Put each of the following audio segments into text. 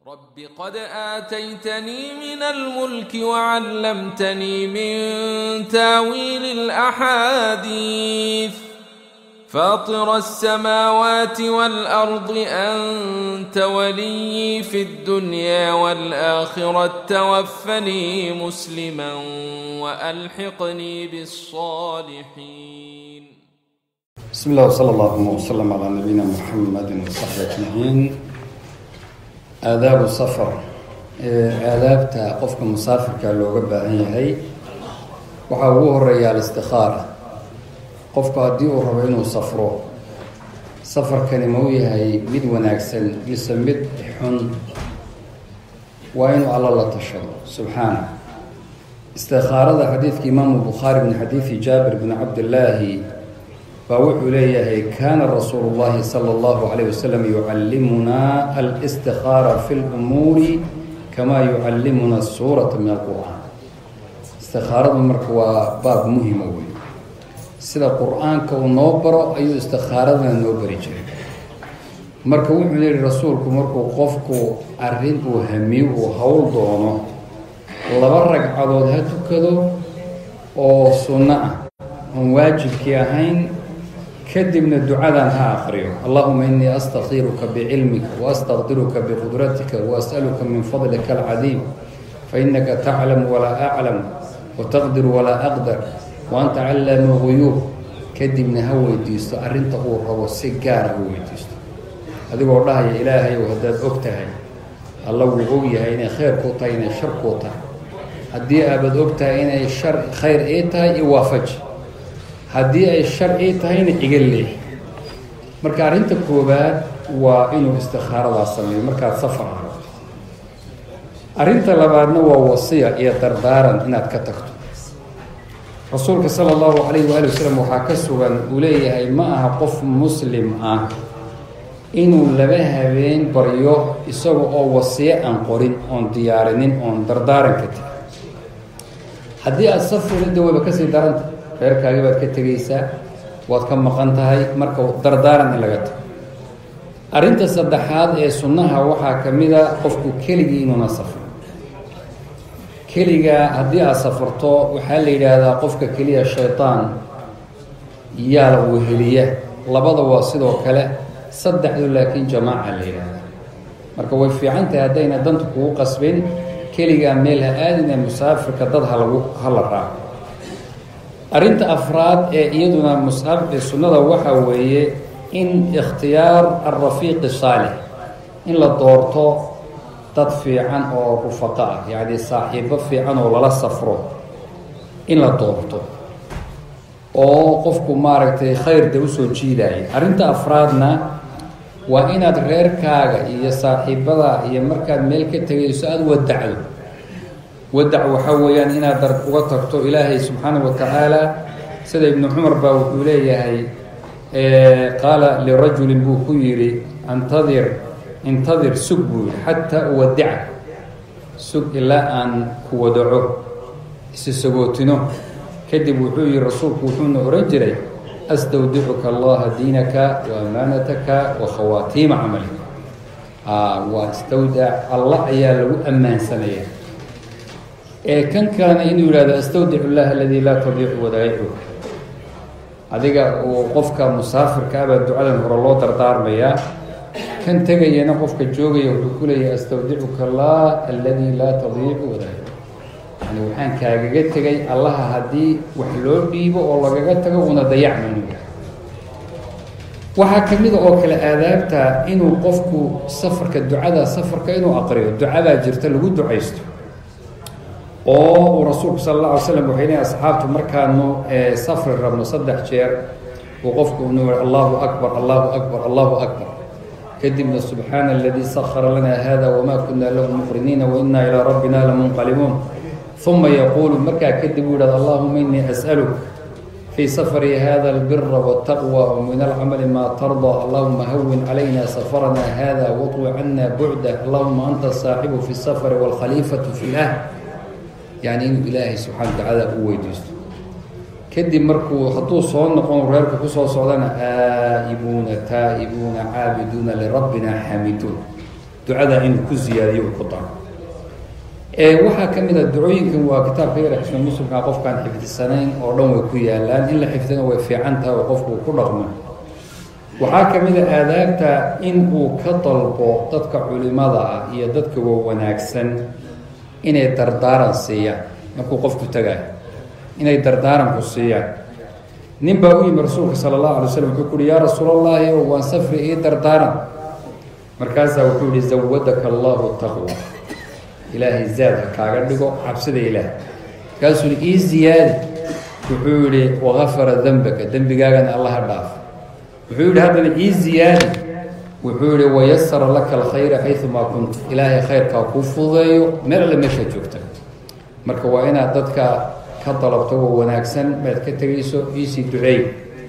رب قد آتيتني من الملك وعلمتني من تاويل الأحاديث فاطر السماوات والأرض أنت ولي في الدنيا والآخرة توفني مسلما وألحقني بالصالحين بسم الله وصلى الله وسلم على نبينا محمد وصحبه أجمعين aadaabu safar aadaabta qofka musaafirka looga baahan yahay waxaa ugu horeeya alistikaara qofku haddii uu rabo inuu safro safarkani ma u yahay mid wanaagsan mise mid xun waa inuu alla la tashado subxaana istikaarada xadiidka imaamu bukhaari min xadiidi jaabir bni cabdillaahi baa wuxuu leeyahay kaana rasuulu llahi sala allahu calayh wasalam yucallimunaa alistikaara fi lumuuri kamaa yucallimuna suurata min alqur'aan istikaaradu marka waa baab muhima wey sida qur-aanka uu noo baro ayuu istikaaradana noo bari jiray marka wuxuu yihi rasuulku markuu qofku arrin uu hamiyo uu howl doono laba ragcadood ha tukado oo sunno ah oon waajibkii ahayn kadibna ducadan ha aqriyo allahuma inii astakiruka bicilmika waastaqdiruka biqudratika waas'aluka min fadlika alcadiim fainaka taclamu walaa aclam wataqdiru walaa aqdar waanta callamu guyuub kadibna ha weydiisto arrinta uu rabo si gaara ha weydiisto adigoo dhahaya ilaahayow haddaad og tahay alla wuu og yahay inay khayr kuu tahay inay shar kuu tahay haddii aabad og tahay inay shar khayr ii tahay i waafaji haddii ay sharci tahayna iga leeh marka arrinta koowaad waa inuu istikaaradaas sameeyo markaad safar aragto arrinta labaadna waa wasiya iyo dardaaran inaad ka tagto rasuulka sala allahu calayhi waali wasalam waxaa ka sugan uu leeyahay ma aha qof muslim ah inuu laba habeen baryo isaga oo wasiyo aan qorin oon diyaarinin oon dardaaran ka tegin haddii aada safrida wayba kasii daranta reerkaagi baad ka tegaysaa waad ka maqan tahay marka dardaaran in laga tago arrinta saddexaad ee sunnaha waxaa ka mid a qofku keligii inuuna safro keligaa haddii aada safarto waxaa la yidhaahdaa qofka keliya shaytaan yaa la weheliya labada waa sidoo kale saddexdu laakiin jamaaca la yidhaahdaa marka way fiican tahay haddayna danta kugu qasbin keligaa meel ha aadina musaafirka dad halagu hala raaco arrinta afraad ee iyaduna musab sunnada waxaa weeye in ikhtiyaar alrafiiqi saalix in la doorto dad fiican oo rufaqo ah yacni saaxiibo fiican oo lala safro in la doorto oo qofku maaragtay khayrda usoo jiidaya arrinta afraadna waa inaad reerkaaga iyo saaxiibada iyo markaad meel ka tegayso aada wadacdo wadac waxaa weeyaan inaad dar uga tagto ilaahay subxaana wa tacaala sida ibnu cumar baa wuxuu leeyahay qaala lirajulin buu ku yidhi antadir intadir sug buu yihi xataa uwadica sug ilaa aan ku wadaco isi sagootino kadib wuxuu yihi rasuulku wuxuuna ohan jiray astawdicuka allaha diinaka wa amaanataka wa khawaatiima camalik waa istawdac allah ayaa lagu ammaansanaya ee kan kalena inuu yihahdo astawdic llahi aladii laa tadiicu wadaa'icu adiga uu qofka musaafirka abaa ducadan hore loo dardaarmayaa kan tegayana qofka joogaya wuxuu ku leeyahay astawdicuka allah aladii laa tadiicu wadaa'icu yani waxaan kaagaga tegay allaha haddii wax loo dhiibo oo lagaga tago una dayacmanu waxaa ka mida oo kale aadaabta inuu qofku safarka ducada safarka inuu aqriyo ducadaa jirta lagu ducaysto oo uu rasuulku sala alla alay slam waxay leehay asxaabtu markaanu safri rabno saddex jeer uu qofku unu yihi allahu akbar allahu akbar allahu akbar kadibna subxaana aladii sakara lana hada wamaa kuna lahu muqriniina wainaa ilaa rabbina lamunqalibuun uma yaquulu markaa kadib uu yihahdo allahuma inii as'aluk fii safri hada albira wاtaqwa wmin alcamali maa tardaa allahuma hawin calayna safarana hada waطwi cana bucdah allahuma anta saaxibu fi safari wاlkhaliifatu fi lah yani inuu ilaahay subxana watacaala u weydiisto kadib markuu hadduu soo noqon reerka kusoo socdana aa'ibuuna taa'ibuuna caabiduuna lirabbina xaamiduun ducada inuu ku ziyaadiyo uu ku daro waxaa ka mid a ducooyinkan waa kitaabka yar xisna muslimka qofkaan xifdisanayn oo dhan way ku yaalaan in la xifdina way fiican tahay oo qofku uu ku dhaqmo waxaa ka mid a aadaabta in uu ka dalbo dadka culimada ah iyo dadka wa wanaagsan inay dardaaran siiyaan markuu qofku tagayo inay dardaaranku siiyaan nin baa u yimi rasuulka sala allahu alay slam wuxuu ku uhi yaa rasuulallaahi waan safri ii dardaaran markaasaa wuxuu yihi zawadaka allahu taqwa ilaahay zaad ha kaaga dhigo cabsida ilaah markaasuu ii ziyaadi wuxuu yihi wakafara dembaka dembigaagana allaha dhaaf wuxuu yihi haddana ii ziyaadi wuxuu yihi wayasara laka alkhayra xayumaa kunta ilaahay khayrkaa kuu fududeeyo meel alle meeshaa joogta marka waa inaad dadka ka dalabto wa wanaagsan maad ka tegayso iisii duceey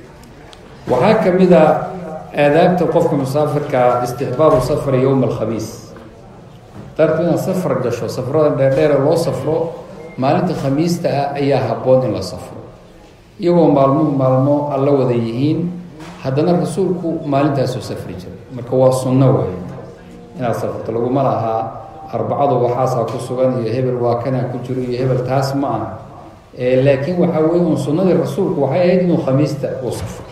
waxaa ka mid a aadaabta qofka musaafirkaa istixbaabu safari yowma alkhamiis dartu inaad safar gasho safrada dheerdheere loo safro maalinta khamiista ah ayaa habboon in la safro iyagoo maalmuhu maalmo alla wada yihiin haddana rasuulku maalintaasuu safri jiray marka waa sunno wey inaad safrto laguma lahaa arbacadu waxaasaa ku sugan iyo hebel waa kanaa ku jiro iyo hebel taas ma ah laakiin waxaa weye un sunnadii rasuulku waxay ahayd inuu khamiista uu safro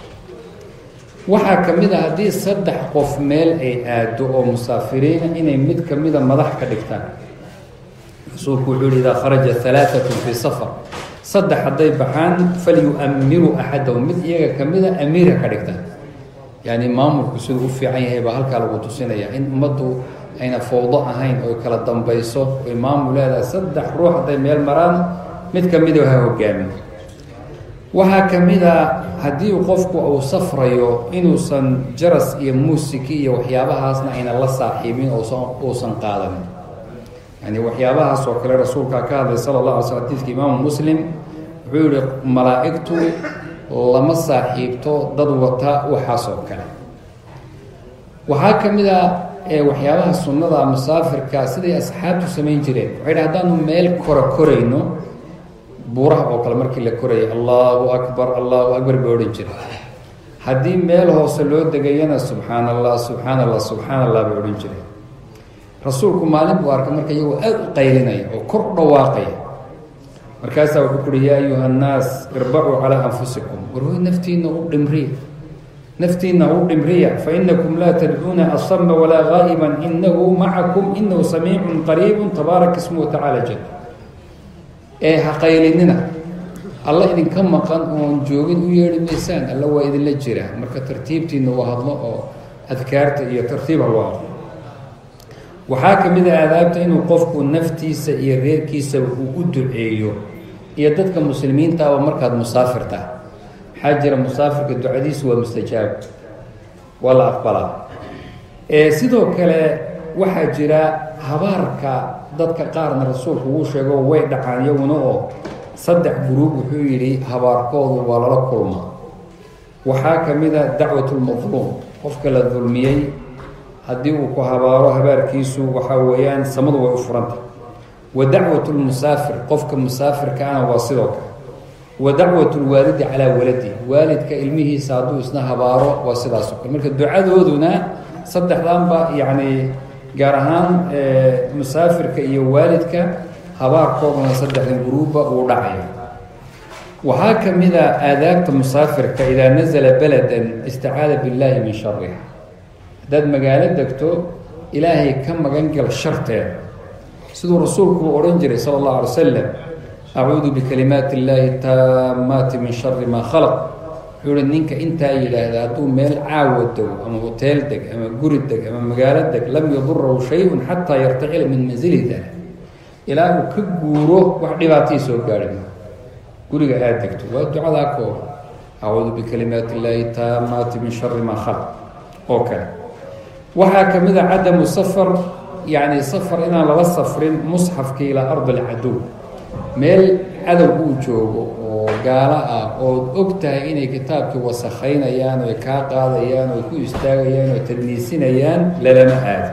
waxaa ka mid a haddii saddex qof meel ay aado oo musaafiriina inay mid kamida madax ka dhigtaan rasuulku wuxuu yihi idaa kharaja halaaatun fii safar saddex hadday baxaan falyu-amiruu axadahu mid iyaga kamida amiirha ka dhigtaan yani maamulku siduu u fiican yahay baa halkaa lagu tusinaya in ummaddu ayna fowdo ahayn oy kala dambayso oy maamul leedahay saddex ruux hadday meel maraan mid kamida ha hogaamin waxaa ka mid a haddii qofku uu safrayo inuusan jaras iyo muusiki iyo waxyaabahaasna ayna la saaxiibin oosan uusan qaadanin yani waxyaabahaas oo kale rasuulkaa ka hadlay sala allah alay sl xadiidka imaamu muslim wuxuu yihi malaa-igtu lama saaxiibto dad wata waxaas oo kale waxaa ka mid a waxyaabaha sunnada musaafirka siday asxaabtu samayn jireen waxay dhi haddaanu meel kora korayno buuraha oo kale markii la korayay allahu akbar allahu akbar bay odhan jira haddii meel hoose loo degayana subxaan allah subxaan allah subxaan allah bay odhan jireen rasuulku maalin buu arkay marka iyagoo aada u qaylinaya oo kor u dhawaaqaya markaasaa wuxuu kuhi yaa ayuha annaas irbacuu calaa anfusikum warhoy naftiina u dhimriya naftiina u dhimriya fainakum laa tadcuuna asama walaa gaa'iban inahu macakum inahu samiicun qariibun tabaarak ismuhu tacaala jal ee ha qaylinina alla idinka maqan oon joogin u yeedhi maysaan alla waa idinla jira marka tartiibtiina u hadlo oo adkaarta iyo tartiib ha loo hadlo waxaa ka mid a aadaabta inuu qofku naftiisa iyo reerkiisa uu u duceeyo iyo dadka muslimiintaaba markaad musaafirta maxaa jira musaafirka ducadiisu waa mustajaab waa la aqbalaa sidoo kale waxaa jira habaarka dadka qaarna rasuulku wuu sheego way dhacaan iyaguna oo saddex guruub wuxuu yidhi habaarkoodu waa lala kulmaa waxaa ka mid a dacwatulmadluum qofka la dulmiyey haddii uu ku habaaro habaarkiisu waxaa weeyaan samadu way u furanta wa dacwat lmusaafir qofka musaafirkaana waa sidoo kale wa dacwat lwaalidi calaa waladi waalidka ilmihiisa hadduu isna habaaro waa sidaas oo kale marka ducadooduna saddexdanba yacni gaar ahaan musaafirka iyo waalidka habaarkooduna saddexdan guruubba uu dhacaya waxaa ka mid a aadaabta musaafirka idaa nazala beladan istacaada billahi min shariha haddaad magaalo degto ilaahay ka magangal sharteeda siduu rasuulku uu odhan jiray sala allahu alay wasalam acuudu bikalimaati illaahi taamaati min shari maa khalaq wuxuu ihi ninka intaa yidhaahda hadduu meel caawa dego ama hoteel deg ama guri deg ama magaalo deg lam yadurahu shay-un xataa yartacila min manzilihi dala ilaa uu ka guuro wax dhibaatahii soo gaari maa guriga aada degto waa ducadaa kooba acuudu bikalimaati illaahi taamaati min shari maa khalaq oo kale waxaa ka mid a cadamu safar yacni safar inaan lala safrin musxafka ilaa ardi alcadow meel cadow uu joogo oo gaalo ah ood og tahay inay kitaabkii wasakhaynayaan oy kaa qaadayaan oy ku istaagayaan oy tadniisinayaan lalama aado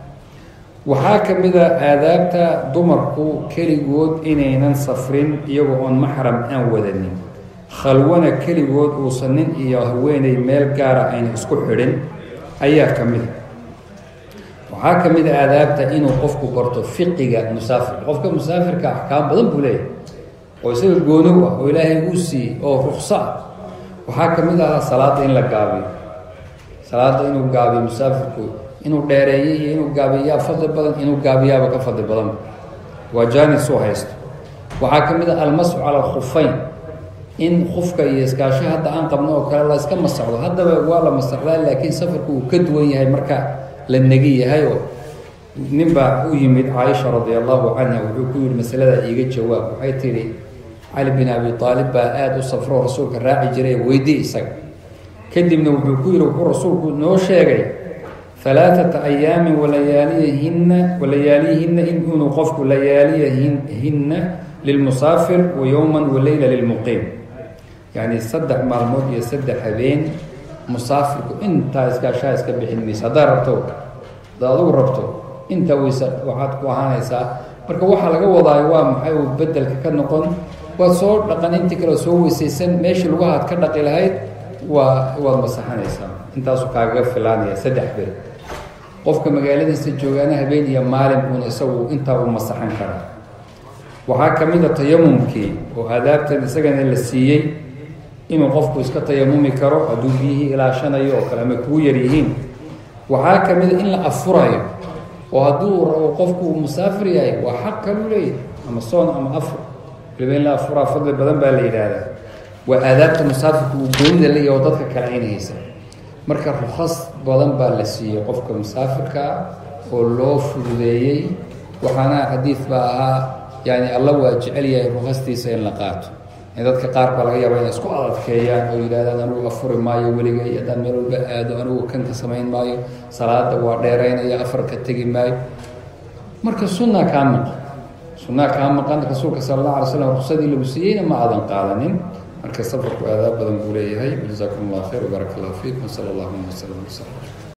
waxaa ka mid a aadaabta dumarku keligood inaynan safrin iyagoo oon maxram aan wadanin khalwana keligood uusan nin iyo haweeney meel gaara ayna isku xidhin ayaa ka mid a waxaa ka mid a aadaabta inuu qofku barto fiqiga musaafirka qofka musaafirka axkaam badan buu leeyahay oo isaga goonow ah oo ilaahay uu siiyey oo rukso ah waxaa ka mid ah salaada in la gaabiyo salaada inuu gaabiyo musaafirku inuu dheereeyo iyo inuu gaabiyaa fadli badan inuu gaabiyaaba ka fadli badanba waa jaanis u haysto waxaa ka mid ah almasxu cala alkhufayn in kufka iyo iskaasho hadda aan qabno oo kale la iska masaxdo haddaba waa la masaxdaa laakiin safarku uu ka duwan yahay marka la negi yahay oo nin baa u yimid caaisha radi allahu canha wuxuu ku yihi masalada iiga jawaab waxay tidhi cali bin abi aalib baa aada u safro rasuulka raaci jiray weydii isaga kadibna wuxuu ku yihi wuxuu rasuulku noo sheegay alaaata ayaamin walayaaliyahinna walayaaliyihinna inuu qofku layaaliyahinna lilmusaafir wa yowman waleyla lilmuqiim yacni saddex maalmood iyo saddex habeen musaafirku intaa iskaashaha iska bixin maysa haddaad rabto haddaad adugu rabto intaa weysa waxaad ku ahaanaysaa marka waxaa laga wadaayo waa maxay uu bedelka ka noqon waad soo dhaqan intii kale soo weysaysan meeshii lugahaad ka dhaqi lahayd waa waad masaxanaysaa intaasu kaagaga filaanaya saddex ber qofka magaaladiisa joogaana habeen iyo maalin uuna isagu intaa u masaxan karaa waxaa ka mid a tayamumkii oo aadaabtan isagana la siiyey inuu qofku iska tayamumi karo hadduu biyihii ilaashanayo oo kale ama kugu yar yihiin waxaa ka mid a in la afurayo oo hadduu rabo qofku uu musaafir yahay waa xaq kaluu leeyahay ama soon ama afur waliba in la afuraa fadli badan baa la yidhaahdaa waa aadaabta musaafirka uu goonida leeyahy oo dadka kale ayna haysan marka rukhas badan baa la siiyey qofka musaafirkaa oo loo fududeeyey waxaana xadiid baa ahaa yani alla waa jecel yahay rukastiisa in la qaato dadka qaar baa laga yaaba inay isku adadkeeyaan oo yidhahdaan anigu afuri maayo weligay haddaan meel walba aado anigu kanka samayn maayo salaada waa dheeraynaya afarka tegi maayo marka sunna kaa maqan sunnaa kaa maqan rasuulka sala allah alay slam ruksadii lagu siiyeyna ma aadan qaadanin marka safarku aadaab badan buu leeyahay jazakum allah khayr wbaaraka allah fiikum sala allahuma wslam wslam